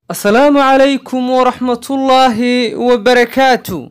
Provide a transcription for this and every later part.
asalaamu calaykum waraxmatullaahi wabarakaatu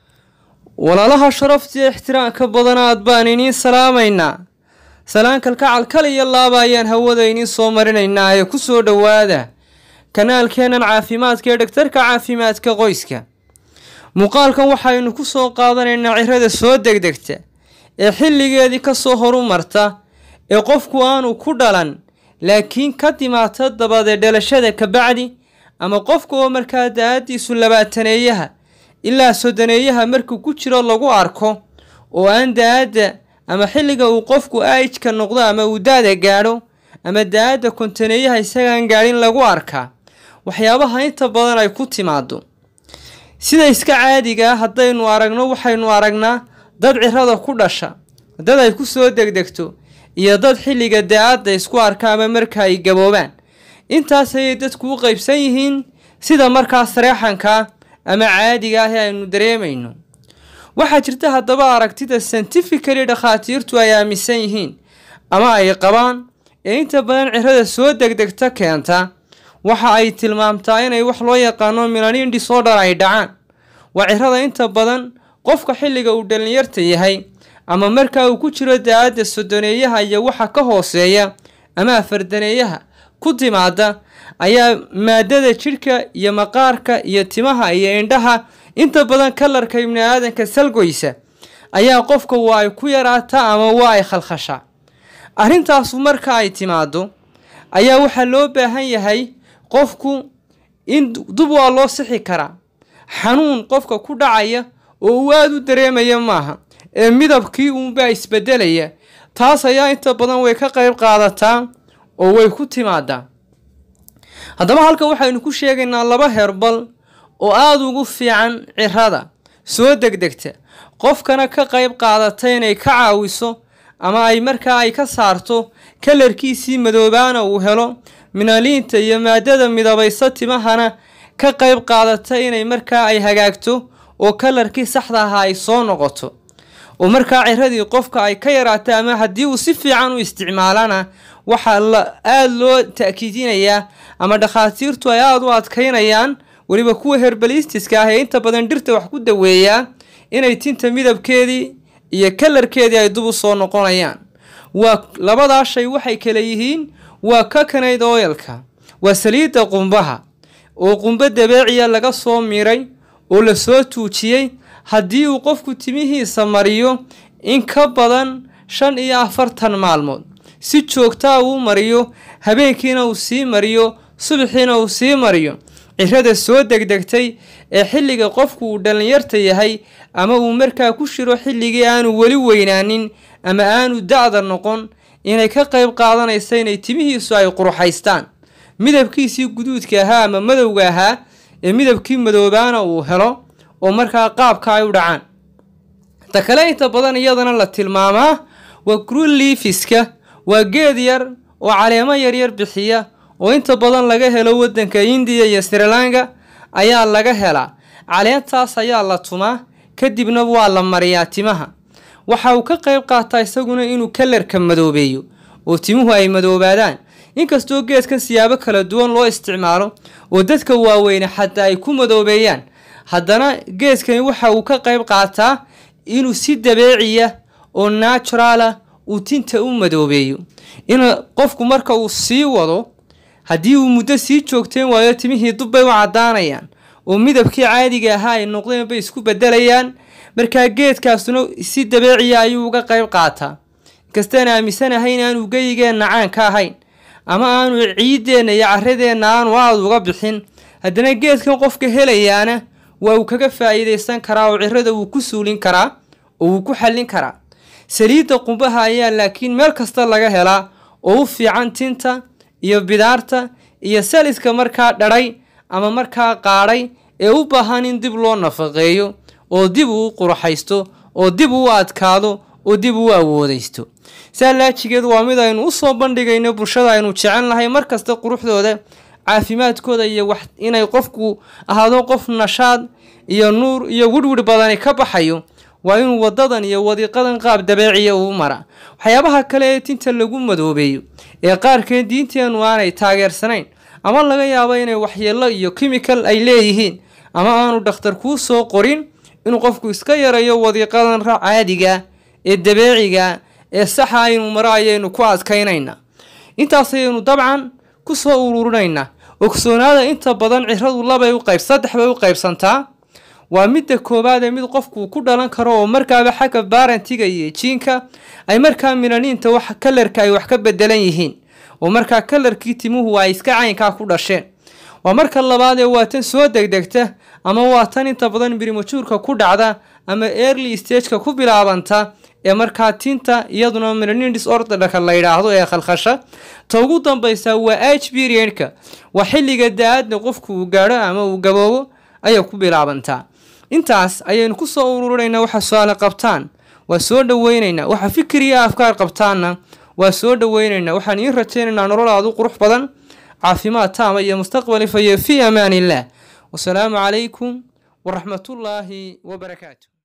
walaalaha sharafta iyo ixtiraamka badanaad baan iniin salaamaynaa salaankalkacal kal iyo laaba ayaan hawada iniin soo marinaynaa ee ku soo dhowaada kanaalkeennan caafimaadka ee dhagtarka caafimaadka qoyska muuqaalkan waxaynu ku soo qaadanaynaa cirada soo degdegta ee xilligeedii ka soo horumarta ee qofku aanu ku dhalan laakiin ka dimaata dabadee dhalashada kabacdi ama qofka oo markaa da-adiisu labaataneeyaha ilaa soddoneeyaha markuu ku jiro lagu arko oo aan da-adda ama xilliga uu qofku aijka noqdo ama uu da-da gaadho ama da-adda kontaneeyaha isagaan gaadhin lagu arkaa waxyaabaha inta badan ay ku timaado sida iska caadiga ah haddaynu aragno waxaynu aragnaa dad cirada ku dhasha dad ay ku soo degdegto iyo dad xilliga da-adda isku arka ama marka ay gaboobaan intaas ayay dadku u qeybsan yihiin sida markaa sareexanka ama caadiga ah ee aynu dareemayno waxaa jirta haddaba aragtida scientifically dhakhaatiirtu ay aaminsan yihiin ama ay qabaan ee inta badan cirada soo degdegta keenta waxa ay tilmaamtaa inay wax loo yaqaano milanin disorder ay dhacaan waa cirada inta badan qofka xilliga uu dhalinyarta yahay ama markaa uu ku jiro da-adda soddoneeyaha iyo waxa ka hooseeya ama afardaneeyaha ku timaada ayaa maadada jidhka iyo maqaarka iyo timaha iyo indhaha inta badan kalarka ibni aadanka salgoysa ayaa qofka waa ay ku yaraataa ama waa ay khalkhashaa arrintaasu marka ay timaado ayaa waxaa loo baahan yahay qofku in dub waa loo sixi karaa xanuun qofka ku dhacaya oo uu aada u dareemaya maaha ee midabkii uunbaa isbedelaya taas ayaa inta badan way ka qayb qaadataa oo way ku timaadaa haddaba halka waxaynu ku sheegaynaa laba herbal oo aada ugu fiican cirada soo degdegta qofkana ka qayb qaadata inay ka caawiso ama ay markaa ay ka saarto kalarkiisii madoobaana uu helo minaliinta iyo maadada midabaysa timahana ka qayb qaadata inay markaa ay hagaagto oo kalarkii saxda ahaa ay soo noqoto oo markaa ciradii qofka ay ka yaraato ama haddii uu si fiican u isticmaalana waxaa la aada loo ta'kiidinayaa ama dhakhaatiirtu ay aada u adkaynayaan weliba kuwa herbalistiska ah ee inta badan dhirta wax ku daweeyaa inay tinta midabkeedii iyo kalarkeedii ay dub u soo noqonayaan waa labadaa shay waxay kale yihiin waa coconaid oilka waa saliidda qumbaha oo qumbo dabeeciya laga soo miray oo lasoo tuujiyey haddii uu qofku timihiisa mariyo in ka badan shan iyo afartan maalmood si joogtaa uu mariyo habeenkiina uu sii mariyo subaxiina uu sii mariyo cirada soo degdegtay ee xilliga qofku uu dhallinyarta yahay ama uu markaa ku shiro xilligii aanu weli weynaanin ama aanu da-da noqon inay ka qayb qaadanaysa inay timihiisu ay quruxaystaan midabkiisii guduudka ahaa ama madowga ahaa ee midabkii madoobaana uu helo oo markaa qaabka ay u dhacaan ta kale inta badan iyadana la tilmaamaa waa grunlifiska waa geed yar oo caleemo yaryar bixiya oo inta badan laga helo waddanka indiya iyo srilanka ayaa laga helaa caleentaas ayaa la tumaa kadibna waa la mariyaa timaha waxa uu ka qayb qaataa isaguna inuu kalarka madoobeeyo oo timuhu ay madoobaadaan inkastoo geedkan siyaabo kala duwan loo isticmaalo oo dadka waaweyne xataa ay ku madoobeeyaan haddana geedkani waxa uu ka qayb qaataa inuu si dabeeciya oo naturala uu tinta u madoobeeyo in qofku marka uu sii wado haddii uu muddo sii joogteen waayo timihii dubbay u caddaanayaan oo midabkii caadiga ahaa ay noqdeen bay isku bedelayaan markaa geedkaasuna si dabeeciya ayuu uga qayb qaataa inkastaan aaminsanahay in aanu geyigeenna caan ka ahayn ama aanu ciideenna iyo caradeenna aanu aada uga bixin haddana geedkan qofka helayaana waa uu kaga faa'iidaysan karaa oo cirada wuu ku suulin karaa oo wuu ku xallin karaa saliidda qumbaha ayaa laakiin meel kasta laga helaa oo u fiican tinta iyo bidaarta iyo saliska markaa dhadhay ama markaa qaadhay ee u baahan in dib loo nafaqeeyo oo dib uu qurxaysto oo dib uu adkaado oo dib uu awoodaysto saa laajigeed waa mid aynu usoo bandhigayno bulshada aynu jecel nahay markasta quruxdooda caafimaadkooda iyo wax inay qofku ahaado qof nashaad iyo nuur iyo wirwir badani ka baxayo waa inuu wadadan iyo wadiiqadan qaab dabeeciya uu mara waxyaabaha kale ee tinta lagu madoobeeyo ee qaarkeed diinteennu aanay taageersanayn ama laga yaabo inay waxyeello iyo chemical ay leeyihiin ama aanu dhakhtar kuu soo qorin inuu qofku iska yarayo wadiiqadan caadiga ee dabeeciga ee saxa aynu maro ayaynu ku adkaynayna intaas ayaynu dabcan ku soo ururinaynaa ogsoonaada inta badan ciradu labay u qayb saddex bay u qaybsantaa waa midda koowaad ee mid qofku ku dhalan karo oo markaaba xagga baarantiga iyo jiinka ay markaa milaniinta wax kalarka ay wax ka bedelan yihiin oo markaa kalarkii timuhu ay iska caynkaa ku dhasheen waa marka labaad ee waa tan soo degdegta ama waa tan inta badan birimajuurka ku dhacda ama early stageka ku bilaabanta ee markaa tinta iyaduna melanin disorderka la yidhaahdo ee khalkhasha ta ugu dambaysa waa age periodka waa xilliga da-aadna qofku uu gaadho ama uu gaboobo ayay ku bilaabantaa intaas ayaynu ku soo ururinaynaa waxa su-aale qabtaan waa soo dhaweynaynaa waxa fikriya afkaar qabtaanna waa soo dhaweynaynaa waxaan iin rajaynaynaa nololaadu qurux badan caafimaad taama iyo mustaqbal ifayo fii amaan illah wasalaamu calaykum waraxmatullaahi wabarakaatu